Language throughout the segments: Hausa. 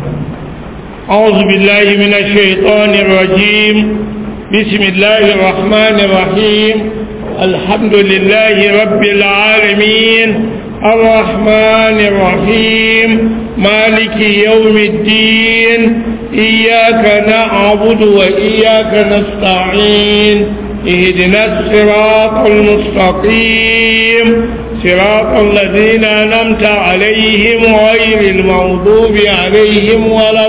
أعوذ بالله من الشيطان الرجيم بسم الله الرحمن الرحيم الحمد لله رب العالمين الرحمن الرحيم مالك يوم الدين إياك نعبد وإياك نستعين اهدنا الصراط المستقيم صراط الذين أنمت عليهم غير المغضوب عليهم ولا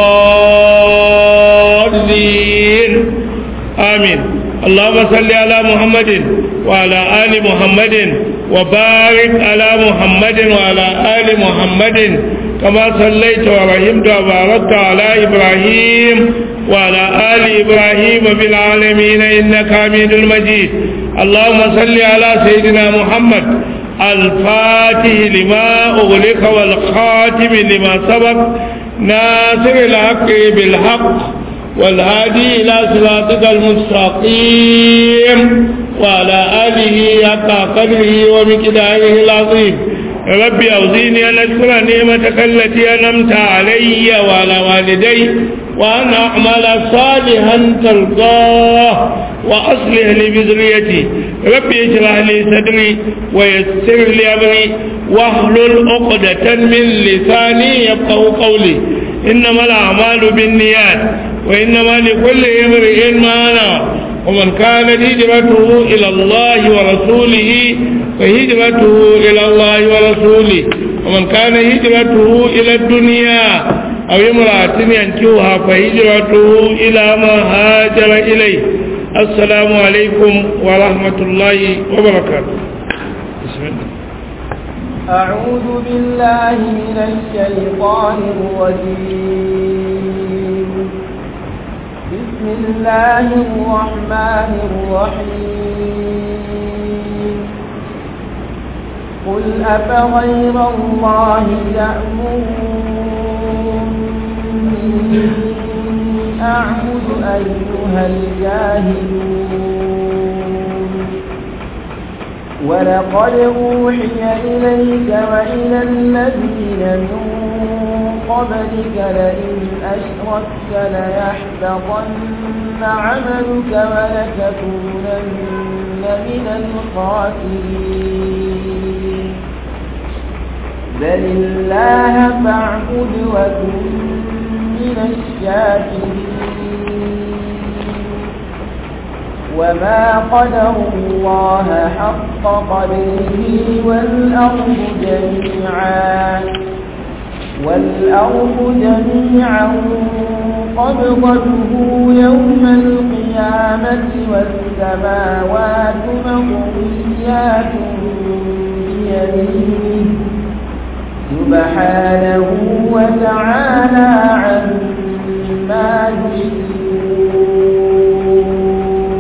الضالين آمين اللهم صل على محمد وعلى آل محمد وبارك على محمد وعلى آل محمد كما صليت ورحمت وباركت على إبراهيم وعلى آل إبراهيم في العالمين إنك حميد مجيد اللهم صل على سيدنا محمد الفاتح لما أغلق والخاتم لما سبق ناصر الحق بالحق والهادي إلى صراطك المستقيم وعلى آله حق قدره ومقداره العظيم ربي أوزيني أن أشكر نعمتك التي أنمت علي وعلى والدي وأن أعمل صالحا ترضاه وأصلح لي بذريتي ربي اشرح لي صدري ويسر لي أمري واحلل عقدة من لساني يفقه قولي إنما الأعمال بالنيات وإنما لكل امرئ ما نوى ومن كانت هجرته إلى الله ورسوله فهجرته إلى الله ورسوله ومن كان هجرته إلى الدنيا أو امرأة ينكوها فهجرته إلى ما هاجر إليه السلام عليكم ورحمة الله وبركاته بسم الله أعوذ بالله من الشيطان الرجيم بسم الله الرحمن الرحيم قل أفغير الله تأمروني أعبد أيها الجاهلون ولقد أوحي إليك وإلى الذين من قبلك لئن أشركت ليحبطن عملك ولتكونن من الخاسرين بل الله فاعبد وكن من الشاكرين وما قدروا الله حق قدره والأرض جميعا والأرض جميعا قبضته يوم القيامة والسماوات مطويات بيمينه سبحانه وتعالى عما يشركون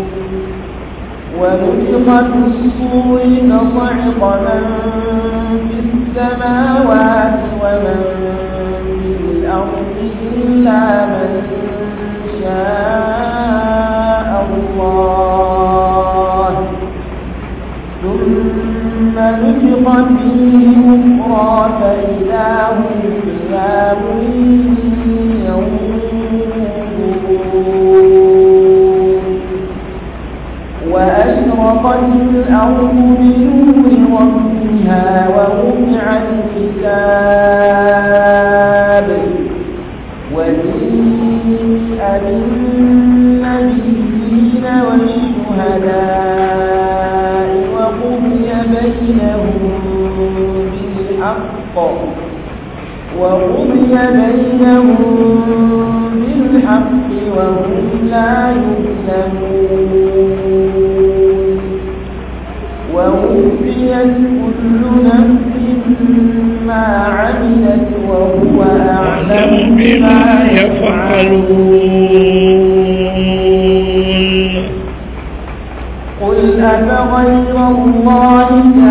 ونفخ في الصور فصعق من في السماوات ومن في الأرض إلا من شاء الله ثم نفخ فيه أخرى فإذا هم قيام ينظرون وأشرقت الأرض بنور ربها ووضع الكتاب وجيء بالنبيين والشهداء وقضي بينهم بالحق وقضي بينهم بالحق وهم لا يظلمون ووفيت كل نفس ما عملت وهو أعلم بما يفعلون قل أفغير الله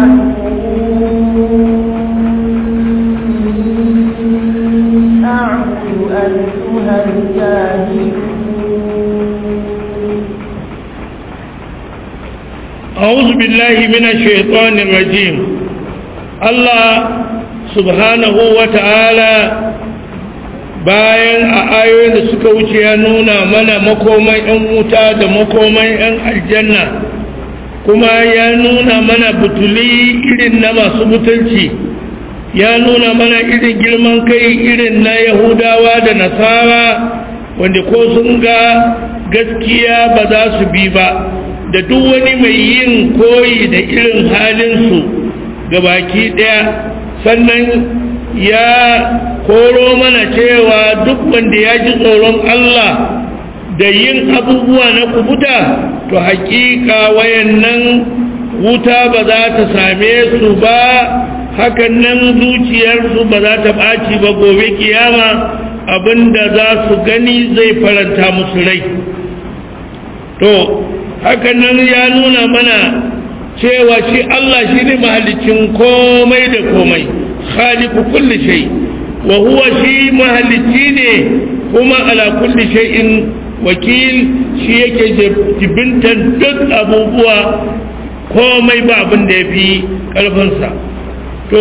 تأمروني أعبد أيها الجاهلون أعوذ بالله من الشيطان الرجيم الله subhanahu wa ta'ala bayan a ayoyin da suka wuce ya nuna mana makoman 'yan wuta da makoman 'yan aljanna kuma ya nuna mana butuli irin na masu mutunci ya nuna mana irin girman kai irin na yahudawa da nasara wanda ko sun ga gaskiya ba za su bi ba da duk wani mai yin koyi da irin halinsu ga baki ɗaya sannan ya koro mana cewa duk wanda ya ji tsoron Allah da yin abubuwa na kubuta to hakika wayannan wuta ba za ta same su ba hakan nan zuciyarsu ba za ta ɓaci ba gobe kiyama abinda za su gani zai faranta musu rai to hakan nan ya nuna mana cewa shi Allah shi ne mahalicin komai da komai khaliqu kulli shay wa huwa shi mahalicci ne kuma ala kulli shay'in wakil shi yake jibintan duk abubuwa komai ba abin da ya fi ƙarfinsa to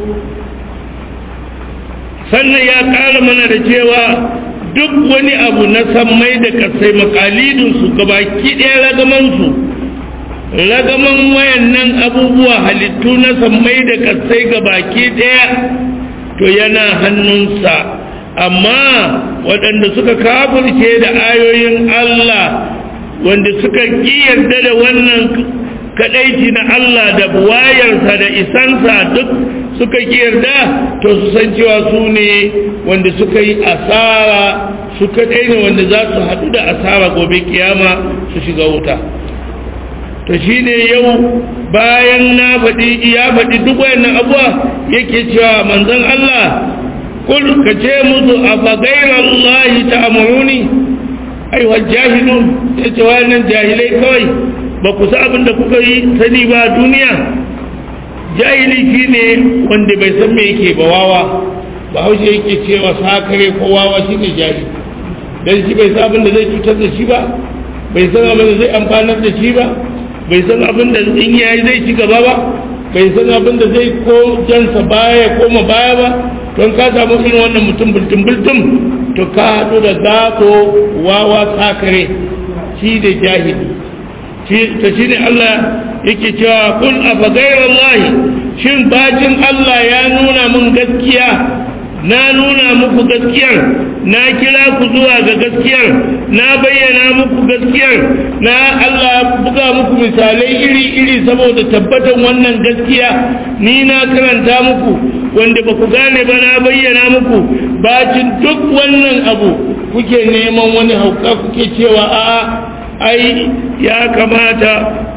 sannan ya ƙara mana da cewa duk wani abu na sammai da kasai makalidinsu gabaki ɗaya ragamansu ragaman wayannan abubuwa halittu na sammai da kasai gabaki ɗaya to yana hannunsa amma waɗanda suka kafirce da ayoyin Allah wanda suka ƙi yarda da wannan kaɗaici na Allah da buwayarsa da isansa duk suka ƙi yarda to su san cewa su ne wanda suka yi asara su kaɗai ne wanda za su haɗu da asara gobe kiyama su shiga wuta to shi ne yau bayan na faɗi ya faɗi duk wayannan abuwa yake cewa manzon Allah kul ka ce musu a fagairar Allah ta amuruni aiwa jahilun ya ce wayannan jahilai kawai ba ku sa abin da kuka yi sani ba duniya jahili shi ne wanda bai san me yake ba wawa ba haushe yake cewa sakare ko wawa shi ne jahili don shi bai san abin da zai cutar da shi ba bai san abin da zai amfanar da shi ba bai san abin da in yayi zai ci gaba ba bai san abin da zai ko jansa baya ya koma baya ba don ka samu irin wannan mutum bultum bultum to ka haɗu da gako wawa sakare shi da jahili ta shi ne Allah yake cewa kun a fagairar Allah shin bacin Allah ya nuna mun gaskiya na nuna muku gaskiyar na kira ku zuwa ga gaskiyar na bayyana muku gaskiyar na Allah buga muku misalai iri-iri saboda tabbatan wannan gaskiya ni na karanta muku wanda ba ku gane ba na bayyana muku bacin duk wannan abu kuke neman wani hauka kuke cewa a'a ai ya kamata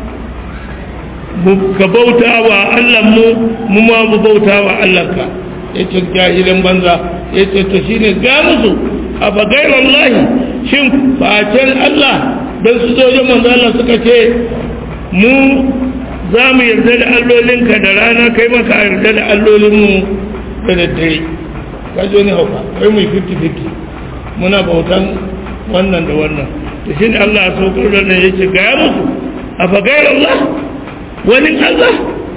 ka bauta wa Allahnmu mu ma mu bauta wa Allahnka ya ce jahilin banza ya ce to shine ga musu a bagairar Allah shin facen Allah don su zojin manzo Allah suka ce mu za mu yarda da allolinka da rana kai maka yarda da allolinmu da daddare ka zo ne hauka kai mu 50-50 muna bautan wannan da wannan da shi ne Allah ya saukar da nan yake gaya musu a fagayar Allah wani Allah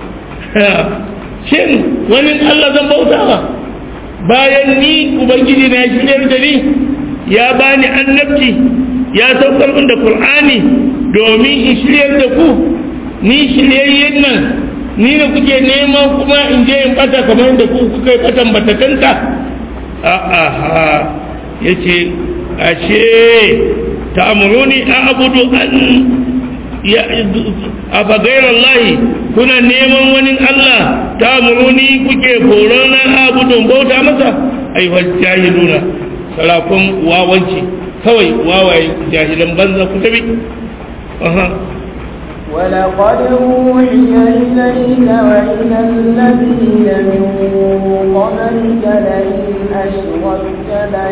shin wani Allah zan bauta ba bayan ni ubangiji na shiryar da ni ya bani annabci ya saukar min da Qur'ani domin in shiryar da ku ni shiryayyen nan ni da kuke neman kuma in je in bata kamar da ku kuka yi batan batakanta a'a yace ashe ta'muruni a'budu an ya afa gairallahi kuna neman wani Allah ta'muruni kuke horo na a'budu bauta masa ai wal jahiluna salafun wawanci kawai wawaye jahilan banza ku tabi aha ولقد أوحي إليك وإلى الذين من قبلك لئن أشركت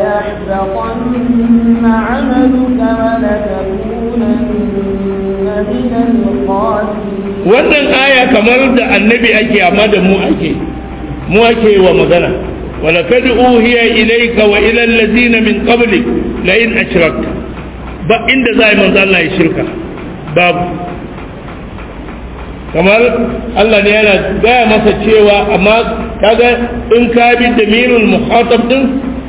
ليحبطن عملك ولتكونن من الخاسرين wannan aya kamar da annabi ake amma da mu ake mu ake wa magana ولقد أوحي إليك وإلى الذين من قبلك لئن أشركت ba inda za a yi manzo Allah ya shirka babu kamar Allah ne yana gaya masa cewa amma kaga in ka bi damirul muhatab din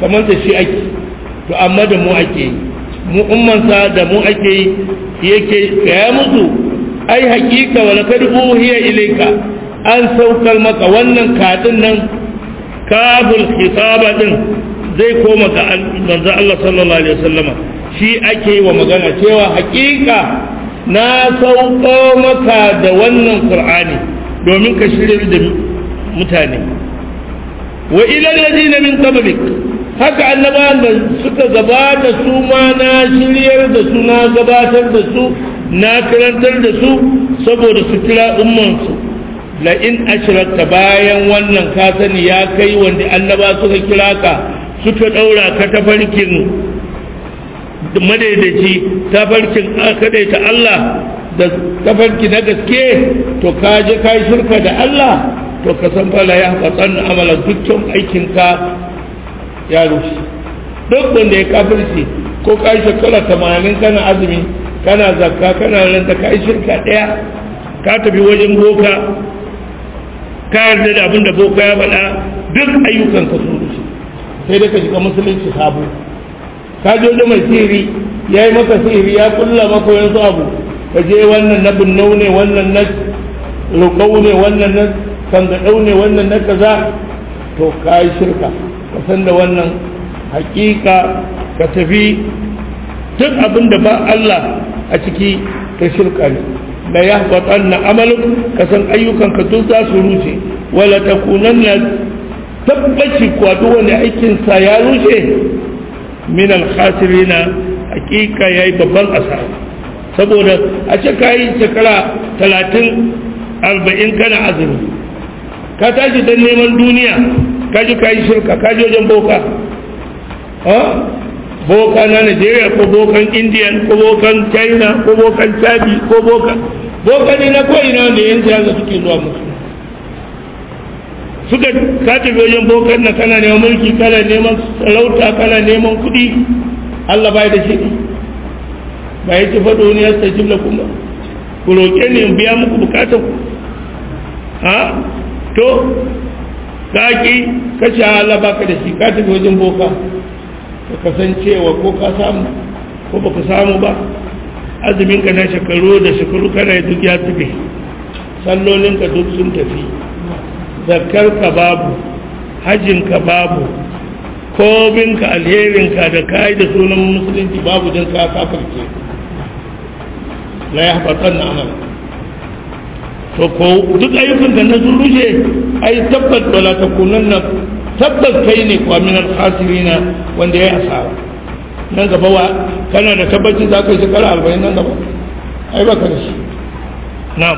kamar da shi ake to amma da mu ake yi mu ummansa da mu ake yi yake gaya musu ai hakika wala kad uhiya ilayka an saukar maka wannan kadin nan kabul khitaba din zai koma ga manzo Allah sallallahu alaihi wasallama shi ake yi wa magana cewa hakika na sauko maka da wannan qur'ani domin ka shirya da mutane wa ila alladhina min qablik haka annabawan da suka gabata su ma na shiryar da su na gabatar da su na karantar da su saboda su kira ummansu la in ashrakta bayan wannan ka sani ya kai wanda annaba suka kira ka suka daura ka tafarkin madaidaici tafarkin kadaita Allah da tafarki na gaske to ka je kai shirka da Allah to ka san fala ya fatsan amalan dukkan aikinka ya rushe duk wanda ya kafirci ko ka yi shekara tamanin kana azumi kana zakka kana ranta ka yi shirka ɗaya ka tafi wajen boka ka yarda da abin da boka ya faɗa duk ayyukan ka sun rushe sai dai ka shiga musulunci sabo ka je wajen mai sihiri ya yi maka sihiri ya kulla maka yanzu abu ka je wannan na binnau ne wannan na roƙau ne wannan na sangaɗau ne wannan na kaza to ka yi shirka ka san da wannan hakika ka tafi duk abin da ba Allah a ciki ka shirka ne la yahbatan na amaluk ka san ayyukan ka duk za su rushe wala takunanna tabbaci kwa duk wanda aikin sa ya rushe min al khasirina hakika yayi babban asara saboda a ce kai shekara 30 40 kana azumi ka tashi dan neman duniya ka ji ka yi shirka ka ji wajen boka boka na nigeria ko bokan indian ko bokan china ko bokan chadi ko boka boka ne na ko'ina wanda yan siyasa suke zuwa musu suka ka tafi wajen bokan na kana neman mulki kana neman sarauta kana neman kuɗi allah bai da shi ba ya ci faɗo ne ya sa jimla kuma ku roƙe ne in biya muku bukatar ku ha to kaki ka shahala baka da shi ka tafi wajen boka ka kasancewa ko ka samu ko baka samu ba azumin ka na shekaru da shekaru kana duk ya tafi sallolin ka duk sun tafi zakar ka babu hajjin ka babu komin ka alherin ka da kai da sunan musulunci babu don ka kafarce la ya haɓatan na amala to ko duk ayyukan da na sun rushe ai tabbat wala takunan na tabbas kai ne kwa min al-khasirina wanda ya asara nan gaba wa kana da tabbacin za ka yi shekara arba'in nan gaba ai baka da shi na'am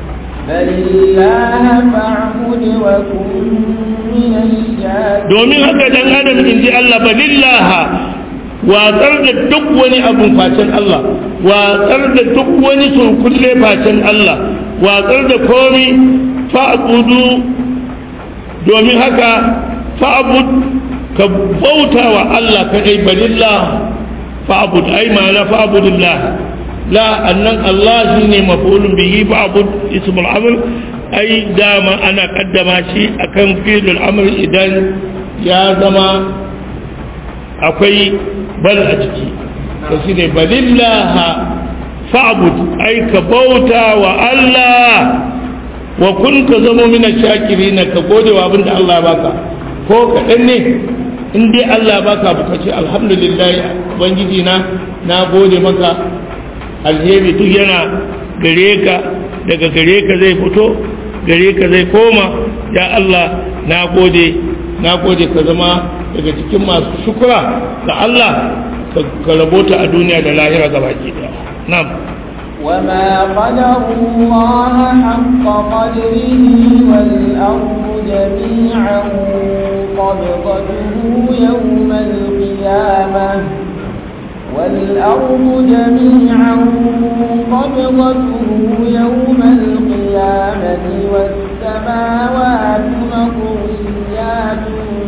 domin haka dan adam in ji Allah balillaha watsar da duk wani abun facen Allah watsar da duk wani surkulle facen Allah watsar da komi fa'budu domin haka fa'bud ka bauta wa Allah kadai balillah fa'bud ai ma'ana fa'budillah la annan Allah shine maf'ulun bihi fa'bud ismul amr ai dama ana kaddama shi akan fi'lul amr idan ya zama akwai bal a ciki to shine balillah fa'bud ai ka bauta wa Allah wa kun ka zama mina shakiri na ka gode wa abinda Allah baka ko kaɗan ne in dai Allah baka buka ce alhamdulillah ubangiji na na gode maka alheri duk yana gare ka daga gare ka zai fito gare ka zai koma ya Allah na gode na gode ka zama daga cikin masu shukura ga Allah ka rabota a duniya da lahira gabaki daya na'am وما قدر الله حق قدره والأرض جميعا قبضته يوم القيامة والأرض جميعا قبضته يوم القيامة والسماوات مطويات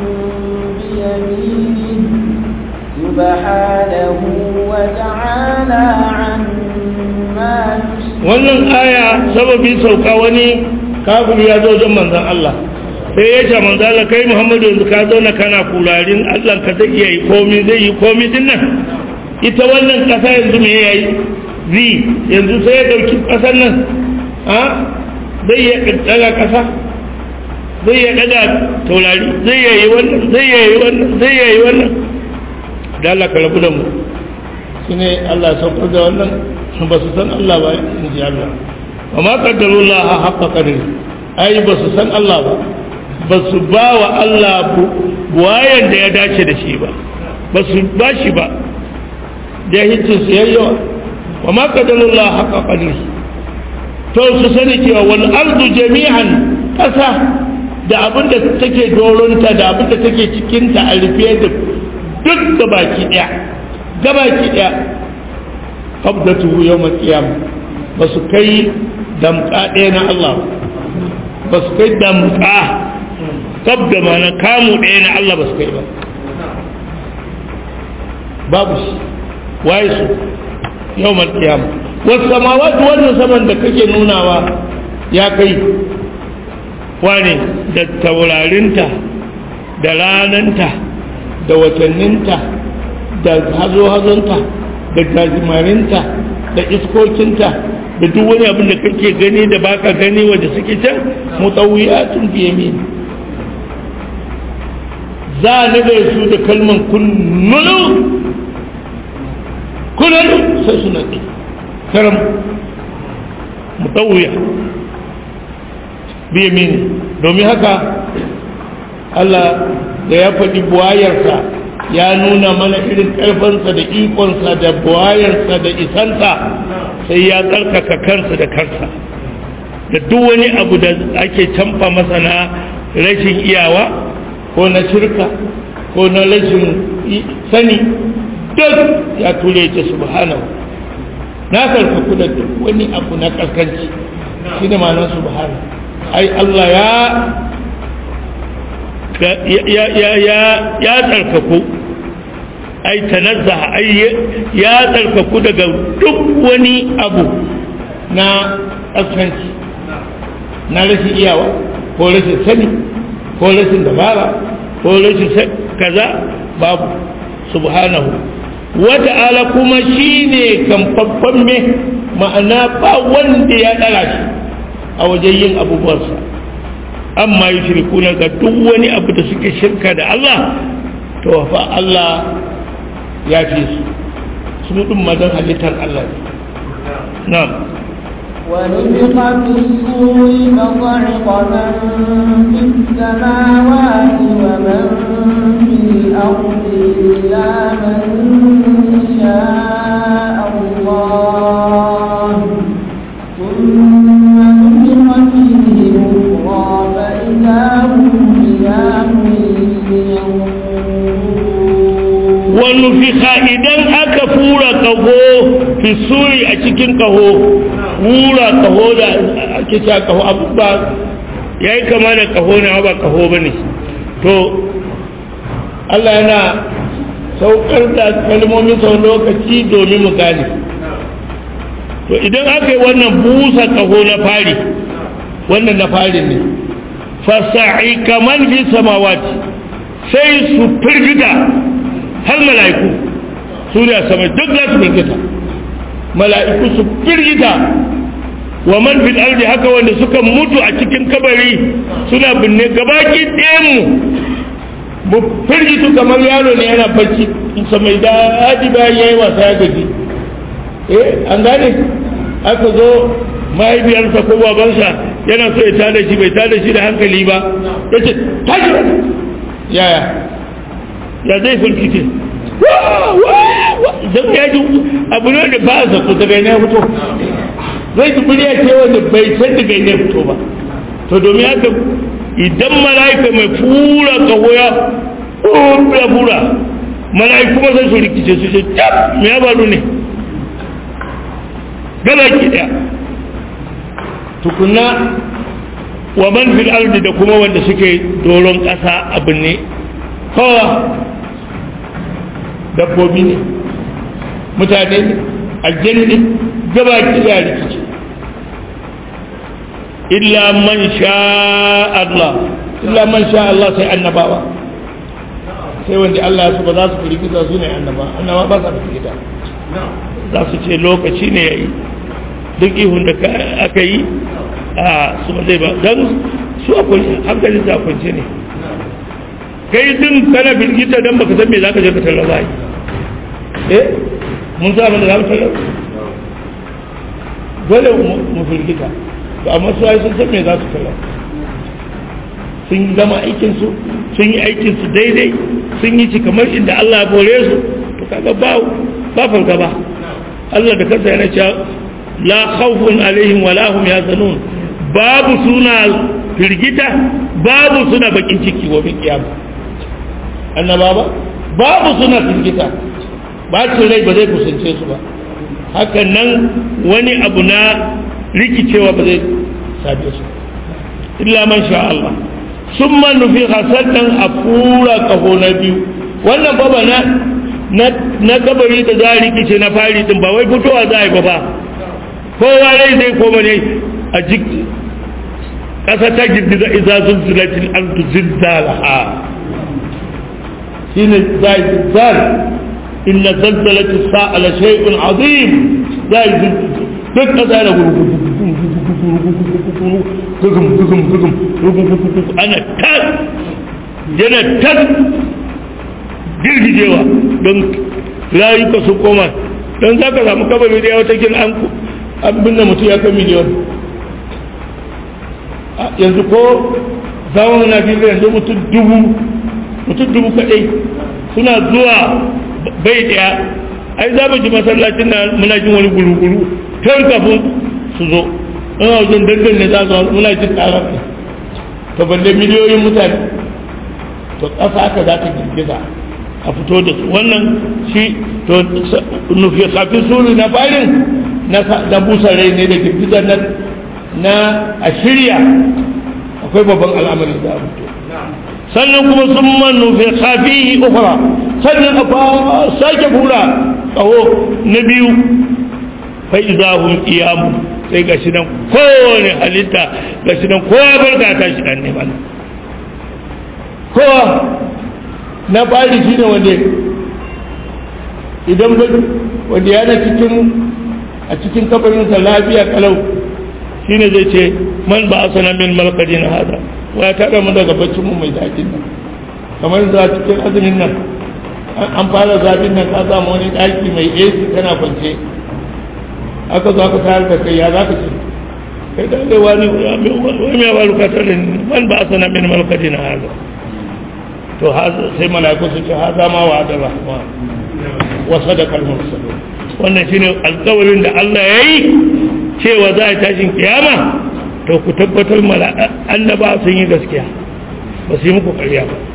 بيمينه سبحانه وتعالى عما wannan aya sababin sauka wani kafin ya zo wajen manzan Allah sai ya ce manzo Allah kai Muhammadu yanzu ka zauna kana kularin Allah ka zai iya yi komi zai yi komi din nan ita wannan kasa yanzu me yayi zi yanzu sai ya dauki kasar nan a zai ya daga kasa zai ya daga taurari zai ya yi wannan zai ya yi wannan zai ya yi wannan da Allah ka rabu da mu shine Allah ya saukar da wannan ba su san Allah ba in ji Allah wa ma qaddarullah haqqa qadri ai ba su san Allah ba ba su ba wa Allah buwayen da ya dace da shi ba ba su ba shi ba da hitin su yayyawa wa ma qaddarullah haqqa qadri to su sani cewa wal ardu jami'an kasa da abin da take doronta da abin da take cikinta a rufe da duk gabaki daya gabaki daya qabdatuhu yawm al-qiyam ba su kai damka ɗaya na Allah ba su kai damka qabda ma na kamu ɗaya na Allah ba su kai ba babu shi waye su yawm al-qiyam was samawati wannan saman da kake nunawa ya kai wane da taurarinta da rananta da watanninta da hazo-hazonta da gajimarinta da iskokinta da duk wani abin da kake gani da baka gani wanda suke can mutawiyatun fi yamin za a naga su da kalman kullulu kullulu sai su nake karam mutawiya bi yamin domin haka Allah da ya faɗi buwayarsa ya nuna mana irin ƙarfansa da ikonsa da buwayarsa da isansa sai ya tsarkaka kansa da kansa da duk wani abu da ake canfa masa na rashin iyawa ko na shirka ko na rashin sani duk ya ture ta subhanahu na karkaku da duk wani abu na kaskanci shi ne ma'anar subhanahu ai Allah ya ya tsarkaku ai tanazza ai ya tsarkaku daga duk wani abu na kaskanci na rashin iyawa ko rashin sani ko rashin dabara ko rashin kaza babu subhanahu wata'ala kuma shine kamfaffan me ma'ana ba wanda ya dara shi a wajen yin abubuwansa amma yi shirkuna ga duk wani abu da suke shirka da Allah to fa Allah ya fi su su ɗin mazan halittar Allah ne na'am ونفخ في الصور فصعق من في السماوات ومن في الأرض إلا من شاء الله ثم نفخ فيه أخرى فإذا هم قيام wani fiha idan aka fura kaho fi suri a cikin kaho fura kaho da ake cewa kaho abu ba ya yi kama da kaho na ba kaho ba ne to Allah yana saukar da kalmomin sau lokaci domin mu gane to idan aka yi wannan busa kaho na fari wannan na fari ne fasa'i kaman fi samawati sai su firgita har mala'iku su ne a sama duk za su firgita mala'iku su firgita wa man fil ardi haka wanda suka mutu a cikin kabari suna binne gabaki ɗayan mu mu firgitu kamar yaro ne yana bacci sa mai daɗi bayan yayi wasa ya gaji eh an gane aka zo mahaifiyarsa ko babansa yana so ya tada shi bai tada shi da hankali ba ya ce tashi yaya ya zai firkice don ya ji abu ne da ba a zaku daga ne fito zai ji murya ce wanda bai san daga ne fito ba to domin haka idan mala'ika mai fura kaho ya fura fura mala'iku ma sai su rikice su ce tab me ya faru ne gaba ki daya tukuna wa man fil ardi da kuma wanda suke doron ƙasa abin ne kowa dabbobi ne mutane ne aljanni ne gaba ki da rikici illa man sha Allah illa man sha Allah sai annabawa sai wanda Allah ya so ba za su firgita su ne annaba annaba ba za su firgita za su ce lokaci ne ya yi duk ihun da aka yi a su ba zai ba don su a kwanci hankalin su a kwanci ne kai din kana firgita don baka san me za ka je ka tarar ba yi eh mun sa abin da za mu tarar dole mu firgita to amma su ai sun san me za su tarar sun yi gama aikinsu sun yi aikinsu daidai sun yi ci kamar inda Allah ya bore su to kaga ba ba farka ba Allah da kansa yana cewa la khawfun alaihim wa lahum yazanun babu suna firgita babu suna bakin ciki wa bin kiyama annaba ba babu suna firgita ba rai ba zai kusance su ba hakan nan wani abu na rikicewa ba zai same su illa man sha Allah sun manufi hasannan a fura kaho na biyu wannan baba na na kabari da za a rikice na fari din ba wai fitowa za a yi ba ba kowa rai zai koma ne a jiki ƙasa ta girgiza iza zulzulatin ardu zilzalaha shine za a yi zilzal inna zalzalatu sa'ala shay'un azim za a yi duk ƙasa na gurgudu gugum gugum gugum gugum ana tas yana tas girgijewa don rayuka su koma don za ka samu kabari da yawa kin an an binne mutum ya kai miliyon yanzu ko zawon na biyu yanzu mutum dubu mutum dubu kadai suna zuwa bai daya ai za mu ji masallacin na muna jin wani guru-guru tun kafin su zo in wajen dangan ne za su muna jin karar ne to balle miliyoyin mutane to ƙasa aka za ta girgiza a fito da su wannan shi to nufi kafin suru na farin na busa rai ne da girgizar na na a shirya akwai babban al'amari da a fito sannan kuma sun man nufi kafihi ukura sannan a sake hura tsawo na biyu fa izahun iyamu sai ga shi nan kowane halitta ga shi nan kowa barka ta shi dan neman kowa na fari shi ne wanda idan wanda yana cikin a cikin kabarinsa lafiya kalau shi ne zai ce man ba a sana min malkadin hada wa ya taɓa mu daga baccinmu mai daɗin nan kamar za cikin azumin nan an fara zafin nan ka samu wani ɗaki mai ac kana kwance aka zo aka tayar da kai ya za ka ce kai da dai wani wani ya faru ka tare man ba a sana min malkadin hada to sai mala'iku su ce haza ma wa da rahman wa sadaqal mursalun wannan shine alƙawarin da Allah yayi cewa za a tashin kiyama to ku tabbatar mala'ika annaba sun yi gaskiya ba su yi muku ƙarya ba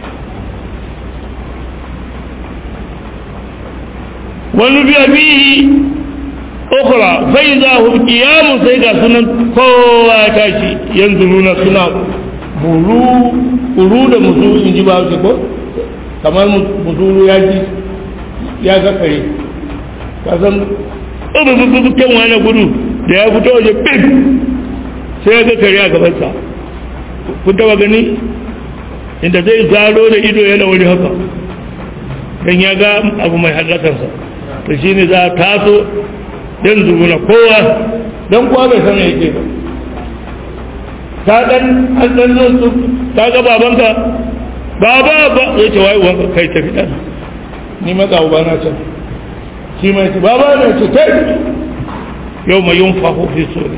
wani biya bihi ukura sai za hu kiyamu sai ga sunan kowa ya tashi yanzu nuna suna buru buru da musu in ji ba su ko kamar musuru ya ji ya ga kare ka san ɗubububuken wani gudu da ya fito waje bim sai ya ga kare a gabansa kun taba gani inda zai zaro da ido yana wani haka don ya ga abu mai hallakarsa to shi ne za a taso don zuguna kowa don kowa bai san yake ba ta dan an dan nan su ta ga babanka baba ba zai ce wai wanka kai tafi dan ni matsa uba na can shi mai ce baba na ce kai yau mai yin faho fi sori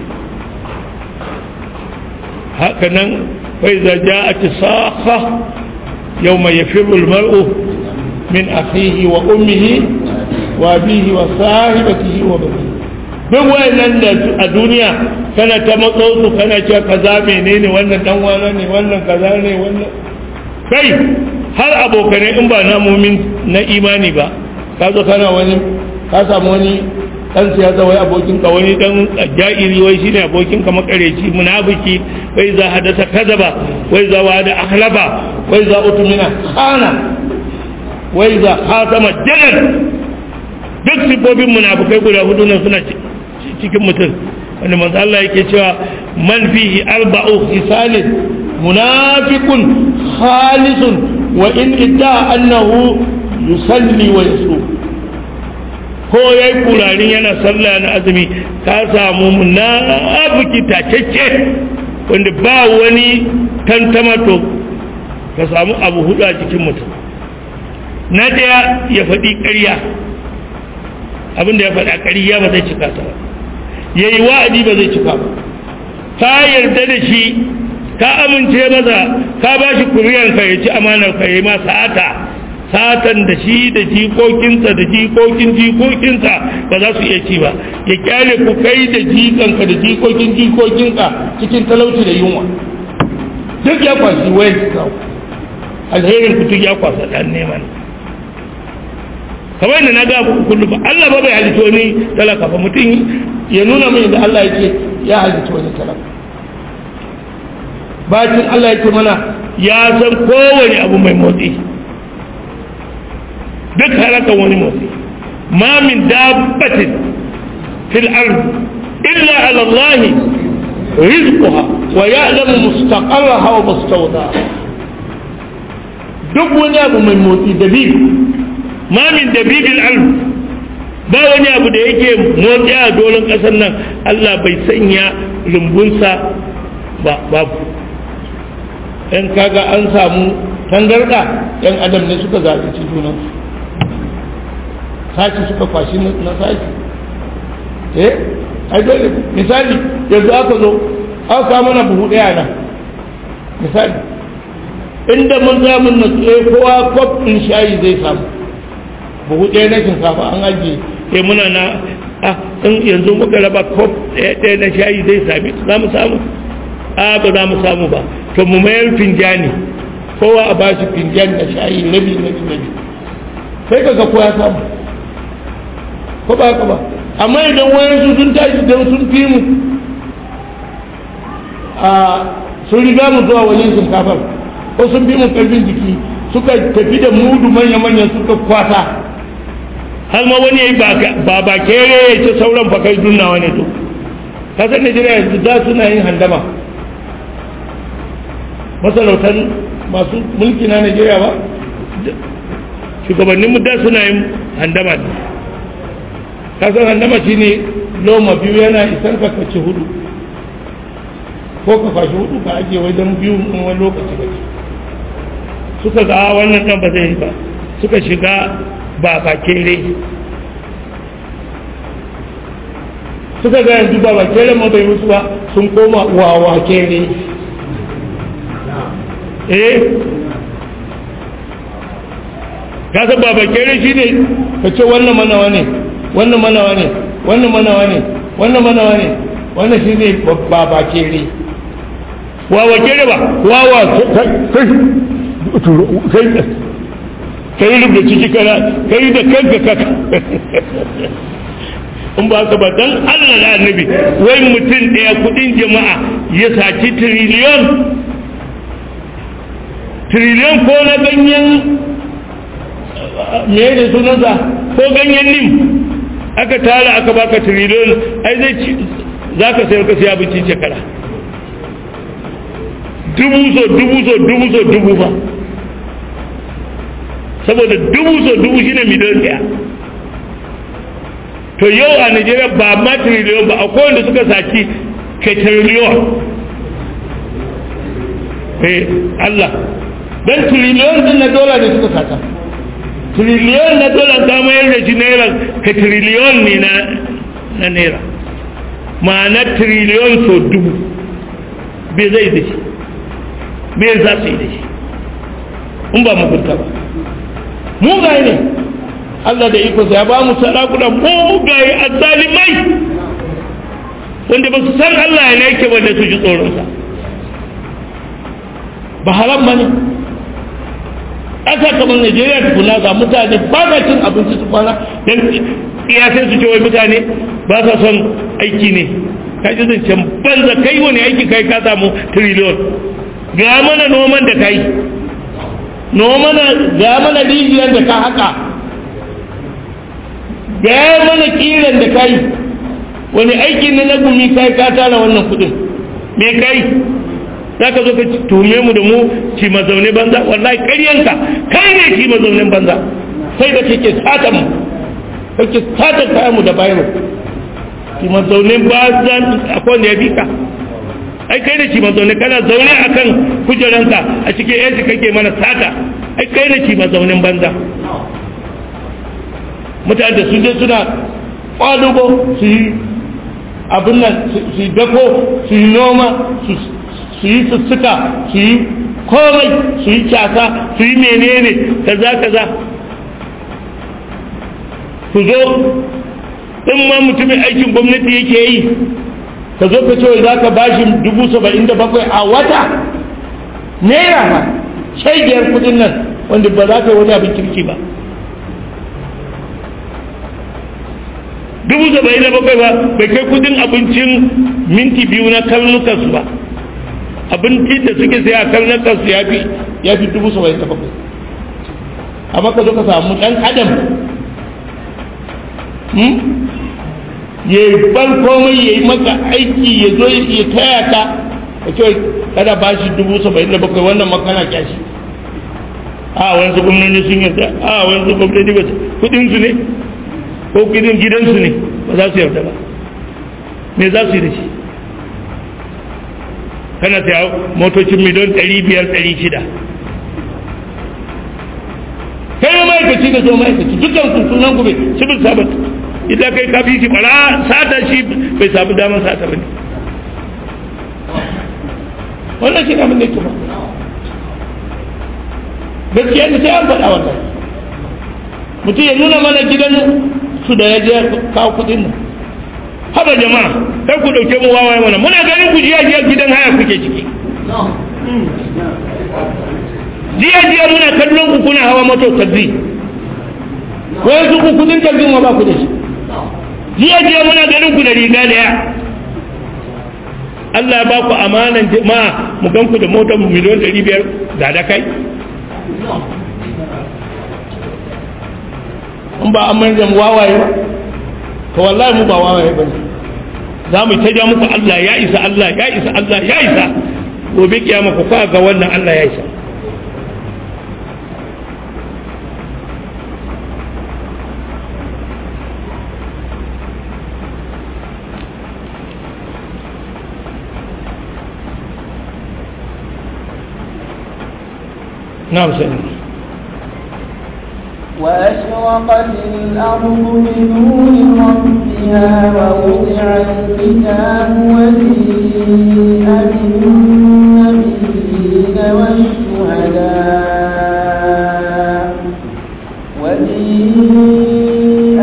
haka nan fai za ja a ci saha yau mai ya firul mar'u min akhihi wa ummihi wa bihi wa sahibatihi wa bani duk wayannan da a duniya kana ta matso su kana cewa kaza menene wannan dan wana ne wannan kaza ne wannan kai har abokanai in ba na mumin na imani ba ka zo kana wani ka samu wani dan siyasa wai abokin ka wani dan ja'iri wai shine abokin ka makareci munafiki wai za hadasa kadaba wai za wada akhlaba wai za utumina khana wai za khatama jalal duk sifofin munafikai guda hudu nan suna cikin mutum wanda manzo Allah yake cewa man fihi arba'u khisalin munafiqun khalisun wa in idda annahu yusalli wa yasum ko yayi kurarin yana sallah na azumi ka samu munafiki tacecce wanda ba wani tantama to ka samu abu hudu a cikin mutum na daya ya faɗi ƙarya abinda ya faɗa ƙarya ba zai cika ta ba ya yi wa'adi ba zai cika ba ka yarda da shi ka amince masa ka ba shi kuriyanka ya ci amanar ka ya yi ma sa'ata satan da shi da jikokinsa da jikokin jikokinsa ba za su iya ci ba ya kyale ku kai da jikanka da jikokin jikokinka cikin talauci da yunwa duk ya kwasi wai alherin ku duk ya kwasa dan neman kamar yadda na ga kullum ba Allah ba bai halitto ni talaka ba mutum ya nuna mai da Allah yake ya halitto ni talaka bacin Allah yake mana ya san kowane abu mai motsi duk halakan wani motsi ma min dabbatin fil ard illa ala Allah rizquha wa ya'lamu mustaqarraha wa mustawdaha duk wani abu mai motsi dabibi ma min dabibil alf ba wani abu da yake motsi a doron ƙasar nan Allah bai sanya rumbunsa ba babu in kaga an samu tangarda yan adam ne suka zalunci junansu sashi suka kwashi na sashi eh ai dole misali yanzu aka zo aka kawo mana buhu ɗaya nan misali inda mun samun na tsaye kowa kwaf ɗin shayi zai samu buhu ɗaya na shinkafa an ajiye sai muna na a in yanzu muka raba kwaf ɗaya na shayi zai sami za mu samu a ba za mu samu ba to mu mayar finjani kowa a ba shi finjan na shayi rabi rabi rabi sai ka ga kowa samu ko ba ka ba amma idan wayansu sun tashi don sun fi mu a sun riga mu zuwa wajen shinkafar ko sun fi mu karfin jiki suka tafi da mudu manya-manyan suka kwata har ma wani ya yi ba ba kere ya ce sauran fakai dunnawa ne to kasar najeriya yanzu da suna yin handama masarautar masu mulki na najeriya ba shugabanninmu da suna yin handama ne kasar handama shi ne loma biyu yana isan ka kaci hudu ko ka fashi hudu ka ajiye wajen biyu wani lokaci kaci suka ga wannan dan ba zai yi ba suka shiga ba bakere suka ga yanzu ba bakere ma bai musu ba sun koma wawa kere eh ka san ba bakere shi ne ka ce wannan manawa ne wannan manawa ne wannan manawa ne wannan manawa ne wannan shi ne ba bakere wawa kere ba wawa kai kai rubuta ciki kana kai da kanka kaka in ba ka ba dan Allah da annabi wai mutum ɗaya kudin jama'a ya saci triliyon triliyon ko na ganyen me da sunansa ko ganyen nim aka tara aka baka triliyon ai zai ci za ka sayar ka siya abinci shekara dubu so dubu so dubu so dubu fa saboda dubu so dubu shine miliyan ɗaya to yau a nigeria ba ma triliyon ba akwai wanda suka saki ke triliyon eh Allah don triliyon din na dola ne suka saka triliyon na dola ta mayar da shi naira ka triliyon ne na na naira ma'ana triliyon so dubu bai zai da shi bai za su yi da shi in ba mugunta ba mugaye ne Allah da ikonsa ya ba mu sarakuna mugaye a zalimai wanda ba su san Allah ya yake wanda su ji tsoronsa ba haram ba ne ƙasa kamar Najeriya tukuna ga mutane ba sa cin abinci su kwana don sai su ce wai mutane ba sa son aiki ne ka ji zancen banza kai wani aiki kai ka samu triliyon ga mana noman da kai nomana ga mana rijiyar da ka haka ga mana kiran da kai wani aiki ne na gumi kai ka tara wannan kudin me kai za ka zo ka tume mu da mu ci mazaune banza wallahi ƙaryanka kai ne ci mazaunin banza sai da kake sata mu kake sata kayan mu da bayan ci mazaunin banza akwai wanda ya bi ka ai kai da ci mazaune kana zaune akan kujeranka a cikin yanci kake mana sata ai kai da ci mazaunin banza mutane da su je suna kwadugo su yi abin nan su yi dako su yi noma su yi sussuka su yi komai su yi casa su yi menene kaza kaza su zo in ma mutumin aikin gwamnati yake yi ka zo ka ce za ka bashi dubu saba'in da bakwai a wata naira ma shaidiyar kudin nan wanda ba za ka yi wani abin kirki ba dubu saba'in da bakwai ba bai kai kudin abincin minti biyu na karnukansu ba abinci da suke sai a karnukansu ya fi ya fi dubu saba'in da bakwai amma ka zo ka samu ɗan adam ya yi ban komai ya yi maka aiki ya zo ya taya ka ka ce kada ba shi dubu saba'in da bakwai wannan makana kyashi a wani gwamnati sun yarda a wani gwamnati ba kudinsu ne ko kudin gidansu ne ba za su yarda ba me za su yi da shi kana saya motocin miliyon 500-600 kai ma ma'aikaci da zo ma'aikaci dukkan su sunan ku bai civil servant idan kai ka fi shi bara sata shi bai samu damar sata ba ne wannan shi abin da ke ba gaskiya ne sai an faɗa wannan mutum ya nuna mana gidan su da ya je kawo kudin nan haba jama'a kar ku dauke mu wawaye mana muna ganin ku jiya jiya gidan haya kuke ciki jiya jiya muna kallon ku kuna hawa moto taxi wai su ku kudin taxi ma ba ku da shi jiya jiya muna ganin ku da riga da ya Allah ya ba ku amanan jama'a mu gan ku da motar miliyon 500 da da kai in ba an manja mu wawaye ba to wallahi mu ba wawaye ba ne za mu ta ja muku Allah ya isa Allah ya isa Allah ya isa gobe kiyama ku ka ga wannan Allah ya isa نعم سيدنا وأشرقت الأرض بنور ربها ووضع الكتاب وجيء بالنبيين والشهداء وجيء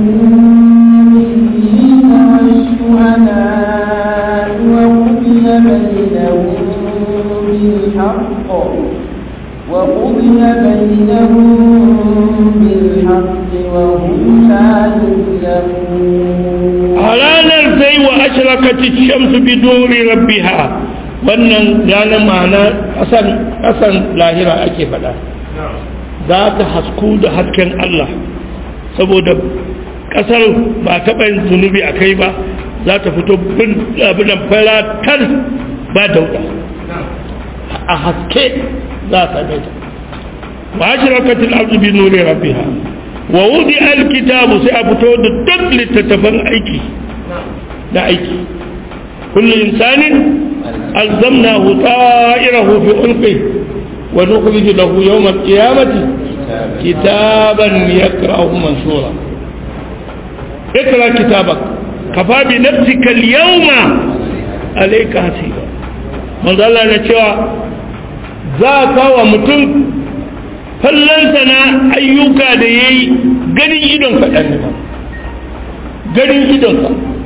بالنبيين والشهداء وقضي بينهم بالحق وقضي بينهم بالحق وهم لا يظلمون ranar sai wa ashrakati shamsu bi nuri rabbiha wannan ranar ma'ana kasan kasan lahira ake faɗa za ta hasku da hasken Allah saboda kasar ba taɓa yin zunubi a kai ba za ta fito bin abinan falatar ba dauda a haske za ta daita wa ashrakatil ardu bi nuri rabbiha wa wudi alkitabu sai a fito da duk littattafan aiki da aiki kullu insanin alzamnahu ta'irahu fi ulqi wa nukhrij lahu yawm alqiyamati kitaban yakra'uhu mansura اقرا كتابك كفى بنفسك اليوم عليك حسيبا من ظل na cewa za ka wa mutum fallonsa na ayyuka da ya yi ganin idon kaɗan ne ganin idonka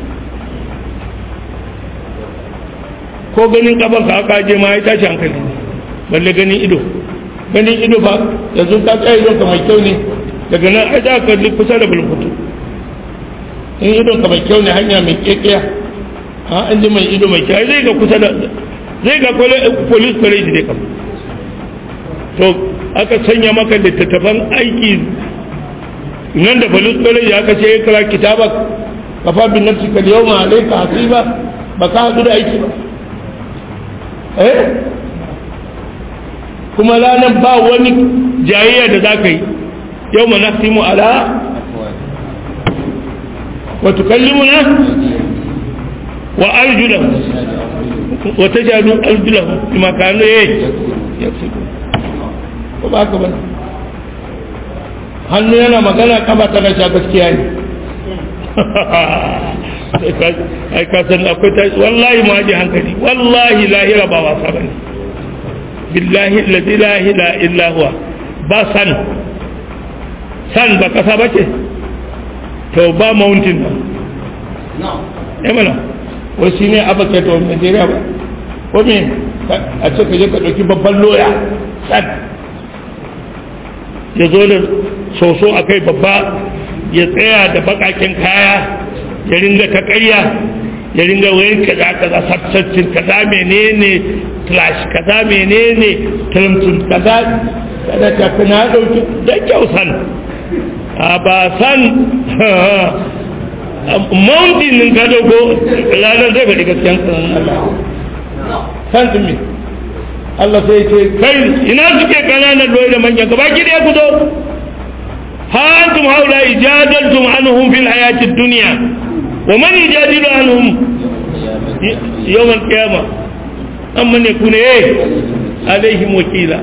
ko ganin ƙafarka aka je ma ya tashi hankali balle ganin ido ganin ido ba yanzu ka tsaye idonka mai kyau ne daga nan ai za ka kusa da bulkutu in idonka mai kyau ne hanya mai kekiya a an ji mai ido mai kyau zai ga kusa da zai ga police college dai kam to aka sanya maka littattafan aiki nan da police college aka ce ya kira kitabak kafa bin nafsi kal yawma alayka hasiba ba ka hadu da aiki ba eh kuma ranar ba wani jayayya da za ka yi yau ma nasimu ala wa tukallimuna wa arjulahu wa tajadu arjulahu bima kanu yaksubu ko ba ka bane hannu yana magana kaba tana sha gaskiya ne ai ka san akwai ta wallahi ma ji hankali wallahi lahira ba wasa bane billahi alladhi la ilaha illa huwa ba san san ba kasa bace to ba mountain ba eh mana wai shine abaka to Nigeria ba ko me a ce ka je ka dauki babban loya san ya zo da soso a kai babba ya tsaya da bakakin kaya ya ringa ta ƙarya ya ringa wayan kaza kaza sabsaccin kaza menene trash kaza menene tuntun kaza kada ta kana dauki da kyau san a ba san mountain ka dogo ranar zai faɗi gaskiyan sanan Allah san tumi Allah sai ce kai ina suke kananan doyi da manyan gaba ki da ku zo ha antum haula ijadaltum anhum fil hayatid dunya wa man yujadilu anhum yawm al qiyamah amma ne ku ne alaihim wakila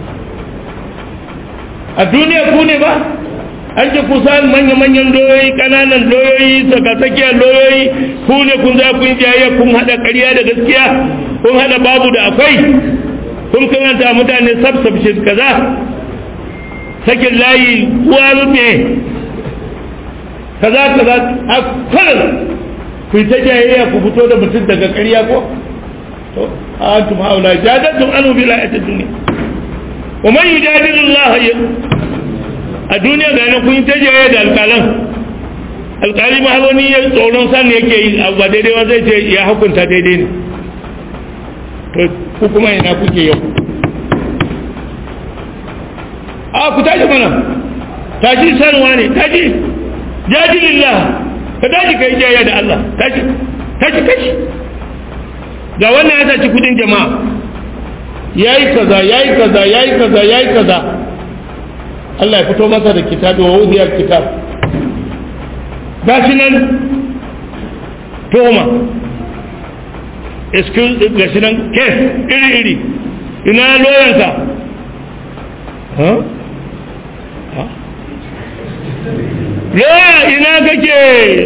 a duniya ku ne ba an ce kusan manya-manyan doyoyi kananan doyoyi tsakasakiyar doyoyi ku ne kun za kun jayayya kun haɗa ƙarya da gaskiya kun haɗa babu da akwai kun kamanta mutane sabsabshin kaza sakin layi kuwa rufe kaza kaza a kwanan ku yi ta jayayya ku fito da mutum daga ƙarya ko to a antum haula jadatum anu bila ayatid dunya wa man yujadilu Allah a duniya ga nan kun yi ta jayayya da alƙalan alƙali ma wani ya tsoron sani yake yi abu ba daidai ba zai ce ya hukunta daidai ne to ku kuma ina kuke yau a ku tashi mana tashi sanwa ne tashi jadilillah ka tashi kai jayayya da Allah tashi tashi kashi ga wannan ya saci kudin jama'a yayi kaza yayi kaza yayi kaza yayi kaza Allah ya fito masa da kitabi wa wudiyar kitab gashi nan toma excuse gashi nan kes iri iri ina loyanka ha loya ina kake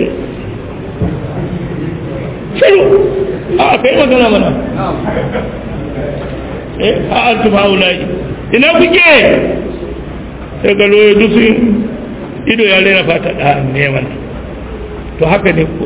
shiru a kai magana mana eh a antum haulai ina kuke sai ga loya duk ido ya rena fata da neman to haka ne ko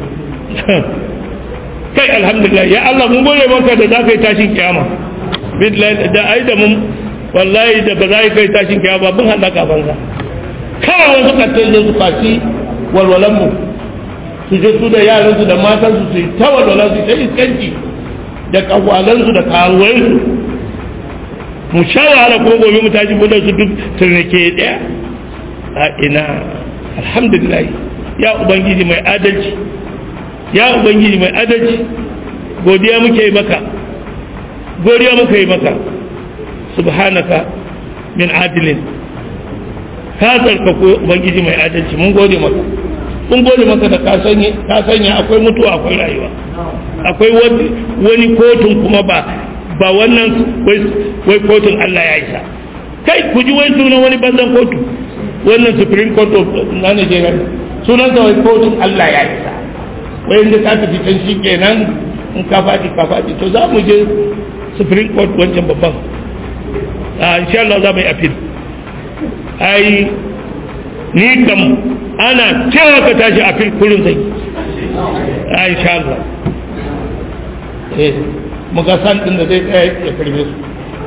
kai alhamdulillah ya Allah mun gode maka da za ka yi tashin kiyama billahi da ai da mun wallahi da ba za ka yi tashin kiyama mun halaka banza kawai wasu kattai da su faci walwalan mu su je su da yaran su da matan su su yi ta walwalan su ta iskanci da kawwalan su da karuwan su mu sha wahala kuma gobe mu tashi budan su duk turnake daya a ina alhamdulillah ya ubangiji mai adalci ya ubangiji mai adalci godiya muke yi maka godiya muke yi maka subhanaka min adilin ka tsarkako ubangiji mai adalci mun gode maka mun gode maka da ka sanya akwai mutuwa akwai rayuwa akwai wani kotun kuma ba ba wannan wai kotun Allah ya isa kai ku ji wai sunan wani banzan kotu wannan supreme court of na Nigeria sunan sa wai kotun Allah ya isa wai inda ka tafi can shi kenan in ka faɗi ka faɗi to za mu je supreme court wancan babban a insha Allah za mu yi appeal ai ni kam ana cewa ka tashi appeal kullum zai a insha Allah eh muga san din da zai tsaya ya karbe su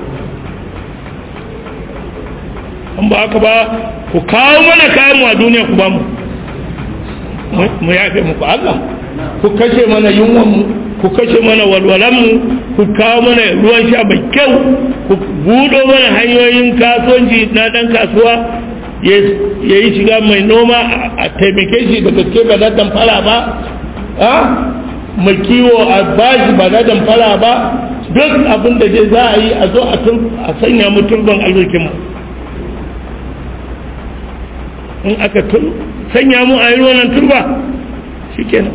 an ba haka ba ku kawo mana kayan mu a duniya ku ba mu mu yafe muku Allah ku kashe mana yunwan mu ku kashe mana walwalan mu ku kawo mana ruwan sha mai kyau ku budo mana hanyoyin kasuwanci na dan kasuwa ya yi shiga mai noma a taimake shi da gaske ba na damfara ba mai kiwo a bashi ba na damfara ba duk abin da dai za a yi a zo a sanya mu turban arzikin mu in aka sanya mu a yi wannan turba shikenan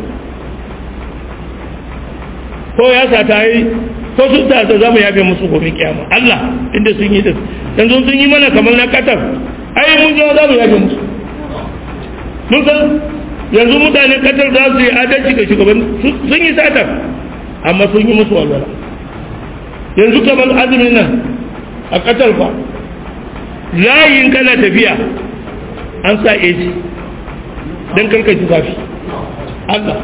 ko ya sa ta yi ko sun ta za mu yafe musu gobe kiyama Allah inda sun yi din yanzu sun yi mana kamar na katar ai mun zo za mu yafe musu mun san yanzu mutanen katar za su yi adalci ga shugaban sun yi satar amma sun yi musu walwala yanzu kamar azumin nan a katar fa layin kana tafiya an sa AC don karkaci zafi Allah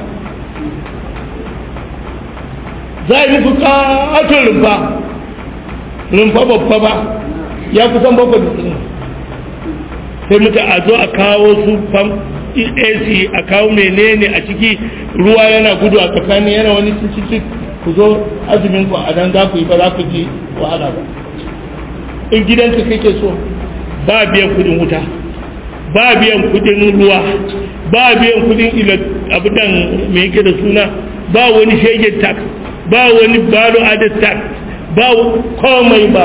za a yi musu katon rumfa rumfa babba ba ya kusan bakwai da sai muka a zo a kawo su fam ac a kawo menene a ciki ruwa yana gudu a tsakani yana wani cikin ku zo azumin ku a nan za ku yi ba za ku ji wahala ba in gidanka kake so ba biyan kudin wuta ba biyan kudin ruwa ba biyan kudin abudan mai yake da suna ba wani shegen tax ba wani balo added tax ba komai ba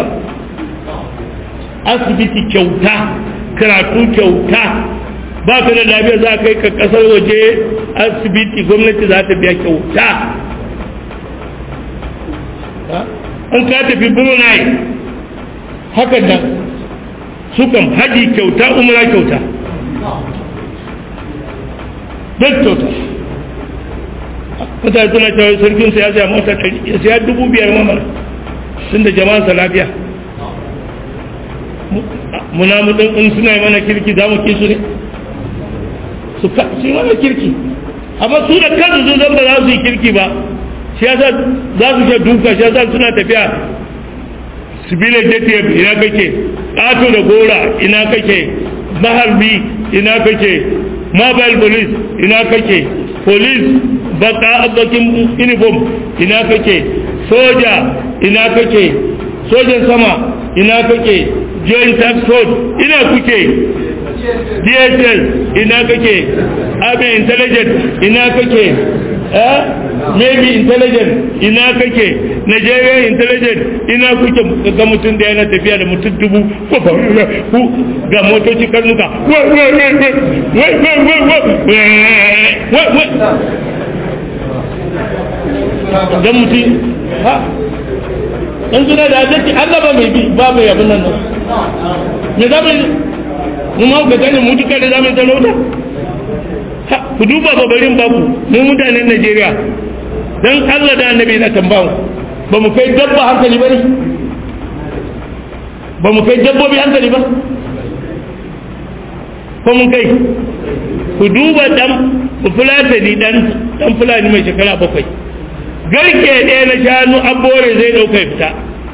asibiti kyauta karatu kyauta ba ka da lafiya za ka yi ka kasar waje asibiti gwamnati za ta biya kyauta an ka tafi brunei hakan nan sukan haji kyauta umra kyauta duk kyauta mutane suna cewa sarkin sa ya saya mota ya saya dubu biyar mamara sun da jama'ansa lafiya muna mutum in suna yi mana kirki za mu kisu ne su yi mana kirki amma su da kansu sun zan ba za su yi kirki ba shi yasa za su sha duka shi yasa suna tafiya sibilin jtf ina kake ƙato da gora ina kake maharbi ina kake mobile police ina kake police baka bakin uniform ina kake soja ina kake sojan sama ina kake joint tax code ina kuke dss ina kake abin intelligent ina kake eh maybe intelligent ina kake nigerian intelligent ina kuke ga mutum da yana tafiya da mutum dubu ku ga motoci karnuka ga mutum ha in suna da adalci Allah ba mai bi ba mai abin nan me za mu mu ma ka gane mu duka da zamu talauta ha ku duba babarin baku mu mutanen Najeriya dan Allah da annabi na tambawo ba mu kai dabba hankali ba ne ba mu kai dabbobi hankali ba ko mun kai ku duba dan fulatani dan dan fulani mai shekara bakwai garke ɗaya na shanu abore zai ɗauka fita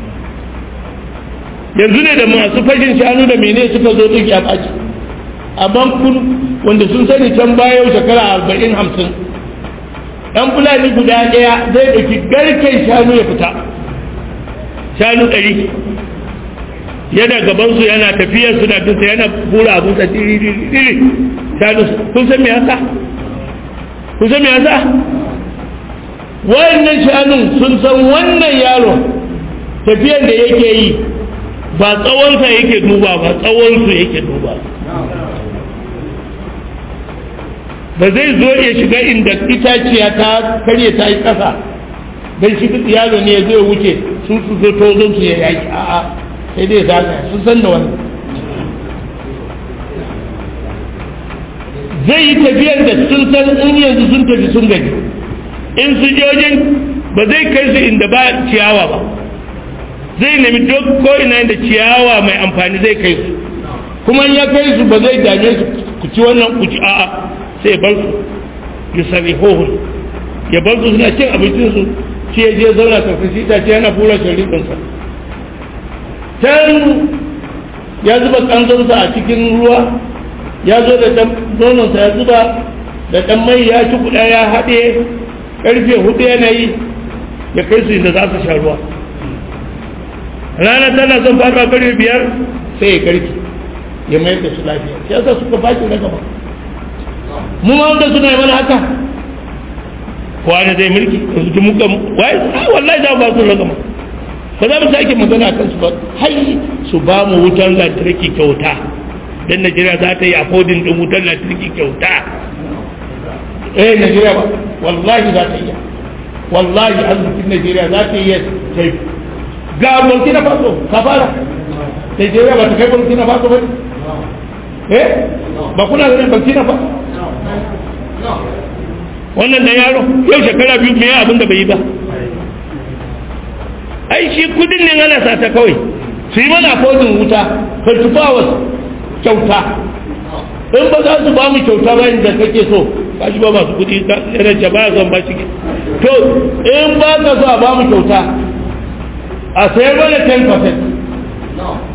yanzu ne da masu fashin shanu da mene suka zo duk ya ɓaci amma kun wanda sun sani can baya shekara arba'in hamsin ɗan fulani guda ɗaya zai ɗauki garken shanu ya fita shanu ɗari yana gabansu yana tafiya suna duka yana bura abinsa diri shanu kun san me yasa kun san me yasa wayannan shanun sun san wannan yaro tafiyan da yake yi ba tsawonsa yake duba ba tsawonsu yake duba ba zai zo ya shiga inda itaciya ta karye ta yi ƙasa don shi yaro ne ya zo ya wuce sun su zo tozon su ya yaki a'a sai dai zaga sun san da wannan zai yi tafiyar da sun san in yanzu sun tafi sun gaji in su jojin ba zai kai su inda ba ciyawa ba zai nemi duk ko ina inda ciyawa mai amfani zai kai su kuma ya kai su ba zai dame su ku ci wannan ku ci a'a sai bar su ya sari hohun ya bar su suna cin abincin su shi ya je zauna karkashi ta ce yana fura sharifinsa can ya zuba kanzonsa a cikin ruwa ya zo da ɗan nononsa ya zuba da ɗan mai ya ci kuɗa ya haɗe ƙarfe hudu yanayi ya kai su inda za su sha ruwa rana tana son fara ƙarfe biyar sai ya karki ya mayar da su lafiya shi yasa suka baki na gaba mu ma wanda suna yi mana haka wani zai mulki yanzu muka wai wallahi za ba su na gaba ba za mu sake magana kan su ba hai su ba mu wutar lantarki kyauta dan Najeriya za ta yi afodin din wutar lantarki kyauta eh Najeriya ba wallahi za ta iya wallahi arzikin Najeriya za ta iya ta ga Burkina Faso ka fara Najeriya ba ta kai Burkina Faso ba eh ba kuna ganin Burkina Faso wannan da yaro yau shekara biyu me abin da bai yi ba ai shi kudin ne ana sata kawai su yi mana fodin wuta 24 hours kyauta in ba za su ba mu kyauta ba inda kake so ka shi ba masu kudi irin ce ba zan ba shi to in ba ka so a ba mu kyauta a sayar mana 10%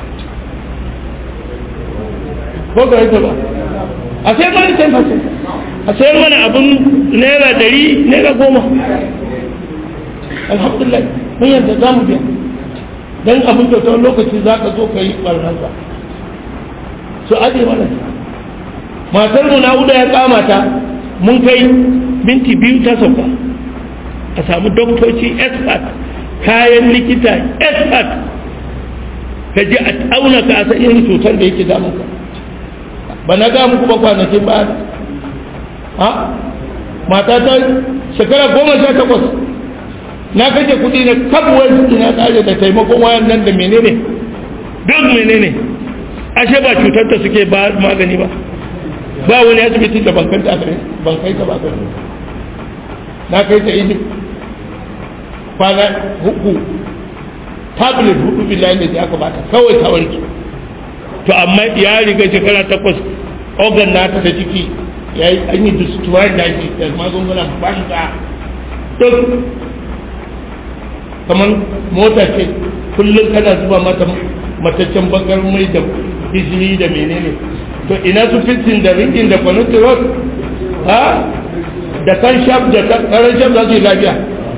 ko ka yi ba a sayar mana 10% a sayar mana abin naira dari naira goma alhamdulillah mun yadda za mu biya don abin kyauta wani lokaci za ka zo ka yi ɓarnarsa su aje mana matar mu na ya kama ta mun kai minti biyu ta sauka a samu doktoci expert kayan likita expert ka ji a auna ka a san irin cutar da yake damun ka ba na ga muku ba kwanakin ba ha mata ta shekara goma sha takwas na kashe kuɗi na kabuwar ina tsare da taimakon wayan nan da menene duk menene ashe ba cutar ta suke ba magani ba ba wani asibiti da bankan ta ban kai ta ba ka na kai ta egypt kwana huku tablet hudu billahi da aka bata kawai ta warke to amma ya riga shekara takwas organ nata da jiki ya yi an yi destroy da shi da magungunan banza duk kamar mota ce kullum kana zuba mata mataccen bakar mai da izini da menene to ina su fitin da ringin da kwanotirot ha da kan shaf da karan shaf za su yi lafiya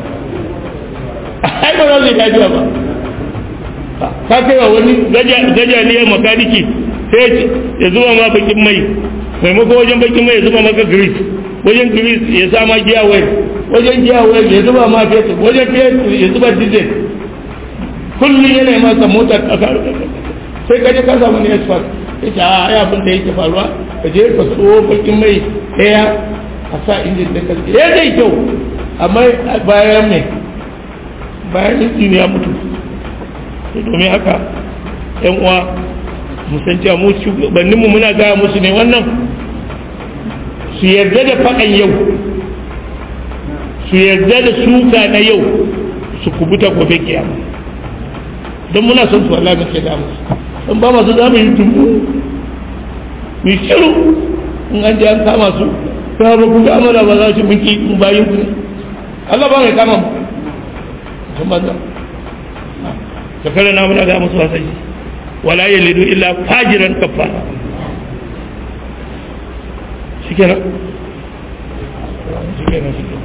ai ba za su yi lafiya ba ka kai wa wani gajaliyar makaniki sai ya zuba ma bakin mai maimako wajen bakin mai ya zuba maka grease wajen grease ya sa ma giya wai wajen giya wai ya zuba ma fetur wajen fetur ya zuba diesel kullum yana yi maka mota a sai ka je ka samu ne expert ya ce a ya abin da yake faruwa ka je ka so bakin mai ɗaya a sa injin da kalli ya zai kyau amma bayan mai bayan injin ya mutu domin haka yan uwa musan cewa mu shugabanninmu muna gaya musu ne wannan su yarda da faɗan yau su yarda da suka na yau su kubuta gobe kiyama don muna son su wallahi muke da musu don ba masu za mu yi tumbu mu shiru in an je an kama su ta ba ku ga amara ba za su mun ki mun bayin ku ne Allah ba mai kama mu sun banza shekara na muna ga musu wasan shi wala yalidu illa fajiran kafara shikenan shikenan shikenan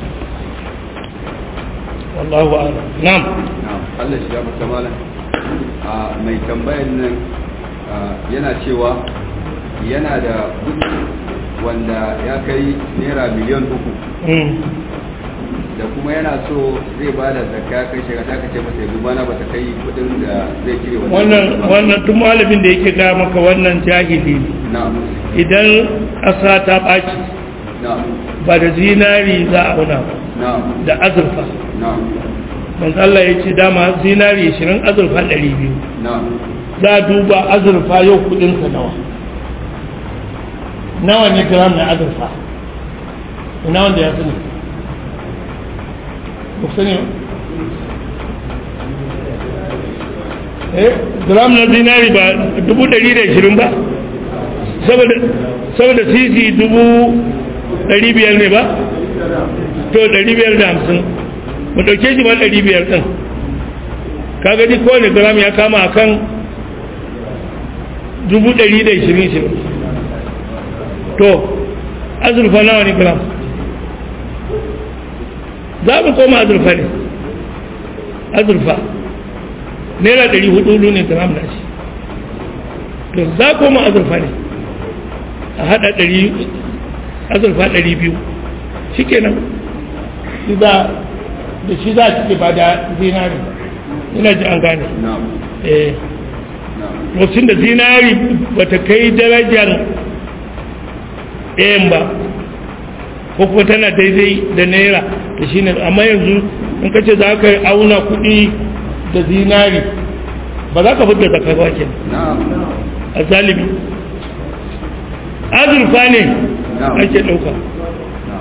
wallahu a'lam na'am Allah shi ya maka malam a mai tambayan nan yana cewa yana da kuɗi wanda ya kai naira miliyan uku da kuma yana so zai ba da zakka kai shiga ta kace masa yanzu bana bata kai kudin da zai cire wannan wannan duk malamin da yake ga maka wannan jahili na'am idan ƙasa ta ɓaci na'am ba da zinari za a auna ba na'am da azurfa na'am manzo Allah ya ce dama zinari 20 azurfa 200 na'am za a duba azurfa yau kudin sa nawa nawa ne gram na azurfa ina wanda ya sani ba sani ba eh gram na zinari ba dubu ɗari da ishirin ba saboda saboda sisi dubu ɗari biyar ne ba to ɗari biyar da hamsin mu ɗauke shi ba ɗari biyar ɗin ka gani kowane gram ya kama a kan dubu ɗari da ishirin ishirin to azurfa nawa ne gram za mu koma azurfa ne azurfa naira ɗari hudu ne gram na shi to za koma azurfa ne a haɗa ɗari azurfa ɗari biyu shi kenan da shi za a cike ba da zinari ina ji an gane na'am eh na'am lokacin da zinari ba ta kai darajar ɗayan ba ko kuma tana daidai da naira da shi ne amma yanzu in ka ce za ka auna kuɗi da zinari ba za ka fidda zakar ba ke na'am a zalibi azurfa ne Na'am. ake ɗauka na'am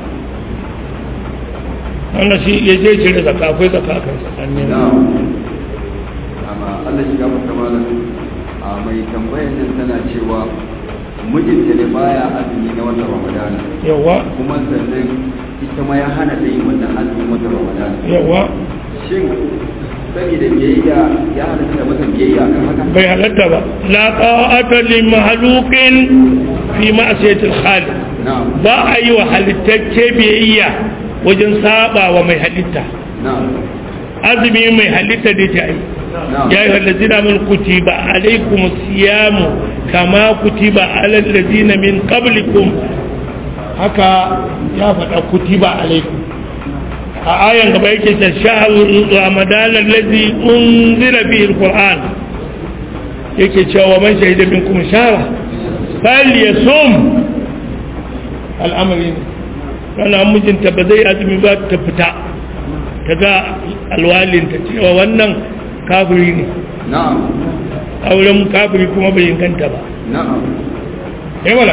wannan shi ya je cire zaka akwai zaka a kan tsakanin na'am amma Allah shi gafarta malam a mai tambayar nan tana cewa mijinta ne baya azumi na watan Ramadana yawa kuma sannan ita ma ya hana ta yin wannan azumin watan Ramadana yawa shin saboda biyayya ya halatta masa biyayya kan haka bai halatta ba la ta'ata li mahluqin fi ma'siyatil khaliq na'am ba a yi wa halittacce biyayya wajen saba wa mai halitta na'am azumi mai halitta da ta yi na'am ya yi hallazina min kutiba alaikum siyamu kama kutiba alal ladina min qablikum haka ya faɗa kutiba alaikum a ayan gaba yake ta shahrul ramadan allazi unzila bihi alquran yake cewa man shahida minkum shahra falyasum al'amari ne kana mijinta ba zai azumi ba ta fita ta ga alwalinta cewa wannan kafiri ne na'am auren kafiri kuma bai inganta ba na'am eh wala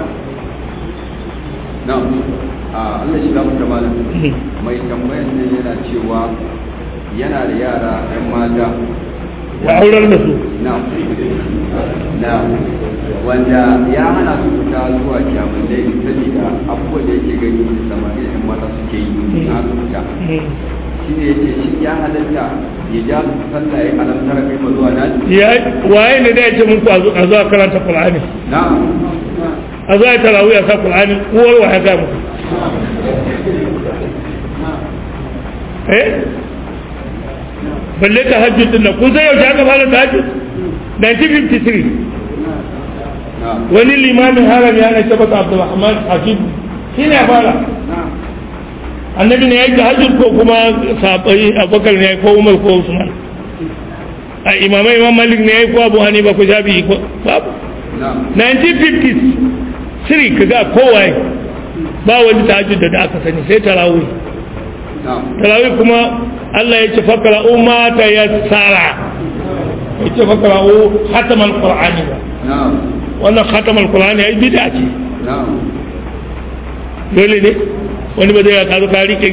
na'am a Allah shi gafarta malam mai tambayar nan yana cewa yana da yara 'yan mata ya aurar da su na'am na'am wanda ya hana su fita zuwa kyamunai saboda abubuwan da yake gani da samari da 'yan mata suke yi na su fita shi ne yake shi ya halatta ya ja su sallah ya alamtara kai ba zuwa nan ya waye ne da ya ce muku a zo a zo a karanta qur'ani na'am a zo a yi tarawih a sa qur'ani uwar wa ya ga muku eh balle tahajjud din nan kun san yaushe aka fara tahajjud 1953 na'am wani limamin haram ya na tabbata abdulrahman hafid shi ne ya fara annabi ne ya yi tahajjud ko kuma sabai abubakar ne ya yi ko umar ko usman a imamai imam malik ne ya yi ko abu hanifa ko shafi ko babu na'am 1950s siri ka ga kowaye ba wani tahajjud da aka sani sai tarawih na'am tarawih kuma Allah ya ce fakara umma ta yassara ya ce fakara u khatamal qur'ani ba na'am wannan khatamal qur'ani ai bid'a ce na'am dole ne wani ba zai ya kazo ka rike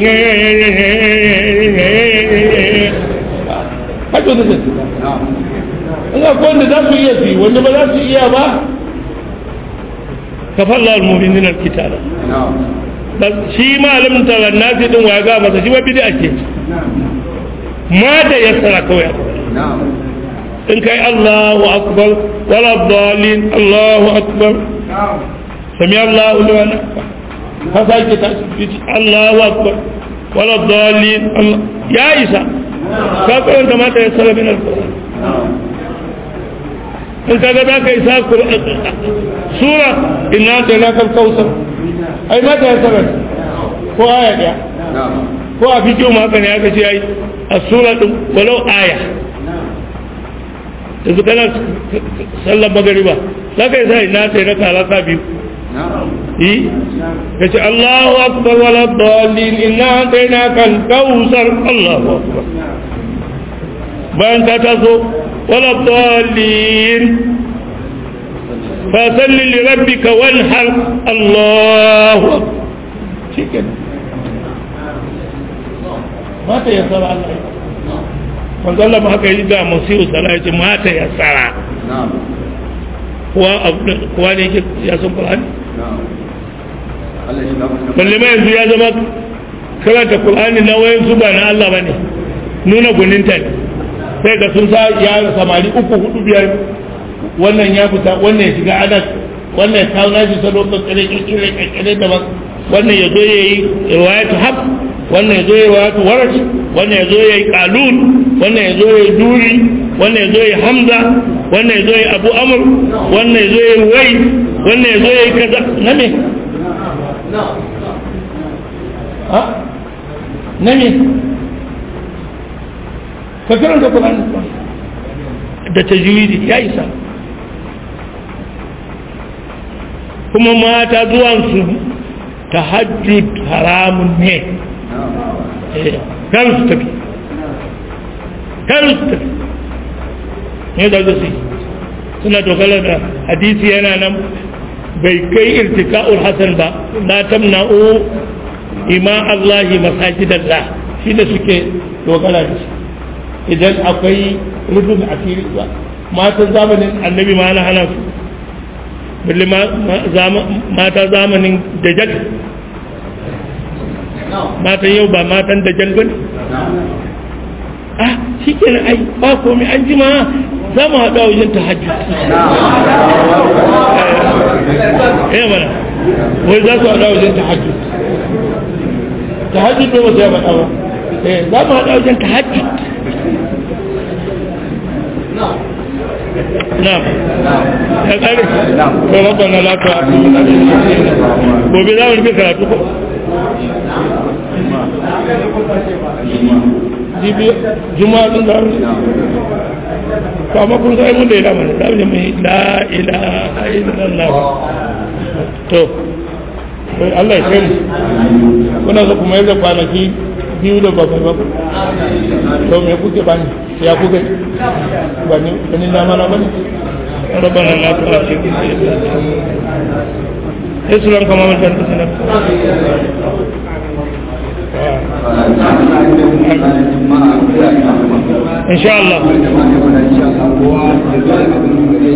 haka da zai na'am ina ko wanda za su iya su yi wanda ba za su iya ba kafalla al-mu'minin al-kitaba na'am Bas shi malamin taron nasi din waya ga masa shi ba bid'a ce ma da yassara kawai na'am in kai Allahu akbar wala dalin Allahu akbar sami Allahu liman ka sake ta Allahu akbar wala dalin Allah ya isa ka karanta mata ya sara min alquran in kaga za ka isa Qur'an sura inna tainaka al-kautsar ai mata ya sara ko aya daya na'am ko a fikiyo ma haka ne aka ce ai a sura din walau aya yanzu kana sallar magariba za ka yi sa ina sai raka raka biyu na'am yi ka ce Allahu akbar wala dalin inna ataina kal kausar Allahu akbar bayan ka taso wala dalin fa salli li rabbika wanhar Allahu akbar shikenan mata ya sara Allah manzo Allah ma haka yi ga musiru sala ya ce mata ya sara na'am kuwa abu- kuwa ne yake ya san Qur'ani na'am Allah shi gafarta balle ma yanzu ya zama karanta Qur'ani na wayan su ba na Allah bane nuna guninta ne sai ga sun sa ya samari uku hudu biyar wannan ya fita wannan ya shiga adas wannan ya kawo nashi salo kakkare kakkare kakkare daban wannan ya zo ya yi riwayatu haq wannan ya zo ya yi riwayatu warash wannan ya zo ya yi qalun wannan ya zo ya yi duri wannan ya zo ya yi hamza wannan ya zo ya yi abu amr wannan ya zo ya yi wai wannan ya zo ya yi kaza na me ha na me ka karanta Qur'ani da tajwidi ya isa kuma mata zuwansu tahajjud haramun ne kar su tafi kar su tafi ne da su suna dogara da hadisi yana nan bai kai irtika'ul hasan ba la tamna'u ima Allahi masajidallah shi da suke dogara da shi idan akwai rufin asiri ba matan zamanin annabi ma ana hana su balle mata zamanin dajjal matan yau ba matan dajjal ba ne ah shi ke ai ba komai an jima za mu haɗu a wajen tahajjud eh mana wai za su haɗu a wajen tahajjud tahajjud ne wasu ya faɗa ba eh za mu haɗu a wajen tahajjud نعم يا قاري ربنا لا تؤاخذنا gobe za mu rufe karatu ko jibi juma'a din da to amma kun sai mun da ila mana da mu la ilaha illallah to Allah ya kai kuna so kuma yadda kwanaki biyu da bakwai bakwai to me kuke bani ya kuke bani bani na mana bani ربنا لا تؤاخذنا اسلام كما من كانت سنة ان شاء الله